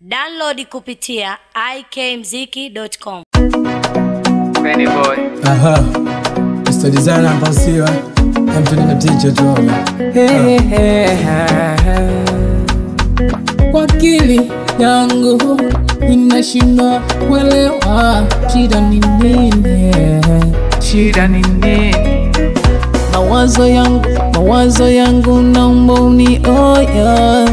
Download kupitia ikmziki.com. Benny Boy. Aha. Mr. Designer hapa usiwa. Mtu ni teacher tu hapa. Kwa akili yangu inashindwa kuelewa shida ni nini. Shida ni nini? Mawazo yangu, mawazo yangu naomba unioya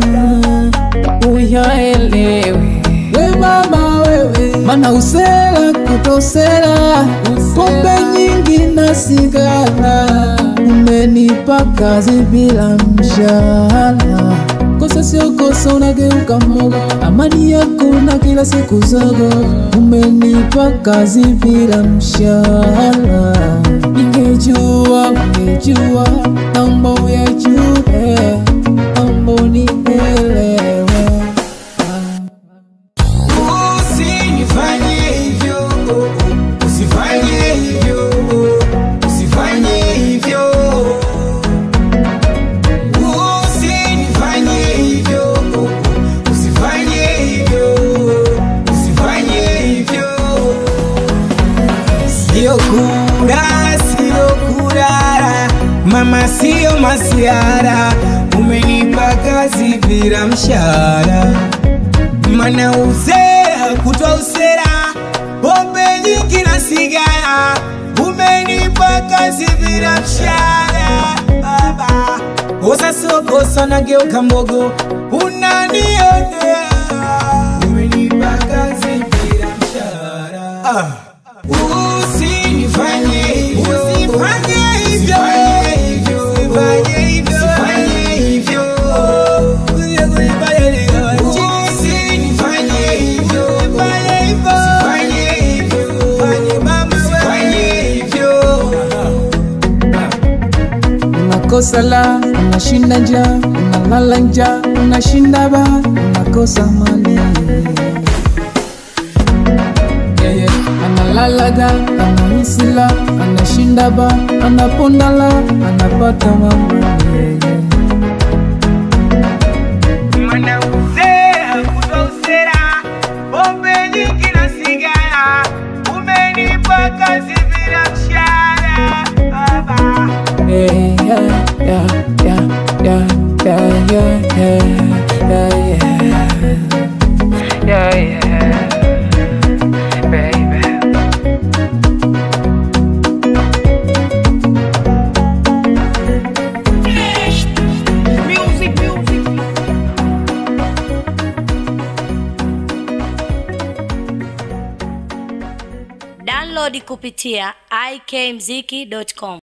uyaelewe. We mama wewe, mana usela kutosela, pombe nyingi na sigara, umenipa kazi bila mshahara. Kosa sio kosa, unageuka mmogo, amani yako na kila siku zogo, umenipa kazi bila mshahara. Ningejua, ungejua, naomba uyajue, naomba unielewe. Usinifanye hivyo, usifanye hivyo, usifanye hivyo. Usinifanye hivyo, usifanye hivyo, usifanye hivyo. Sio kura, sio kurara, mama sio masiara, umenipa kazi bila mshahara mana usera kutwa usera pombe nyingi na sigara umenipa kazi bila mshahara baba kosa sio kosa nageuka mbogo unanionea umenipa kazi bila mshahara ah. Usinifanye hivyo, usifanye hivyo, usifanye hivyo, usifanye hivyo. Usinifanye hivyo, usifanye hivyo, usifanye hivyo. unakosa la unashinda njaa unalala njaa unashinda ba unakosa mali yeye analalaga anahisila anashinda ba anapondala anapata mambo yeye Mana usera kutwa usera pombe nyingi na sigara umenipa kazi bila mshahara baba Yeah, yeah, yeah, yeah, yeah, yeah, yeah, yeah, yeah. Yeah, yeah. Baby. Download kupitia ikmziki.com.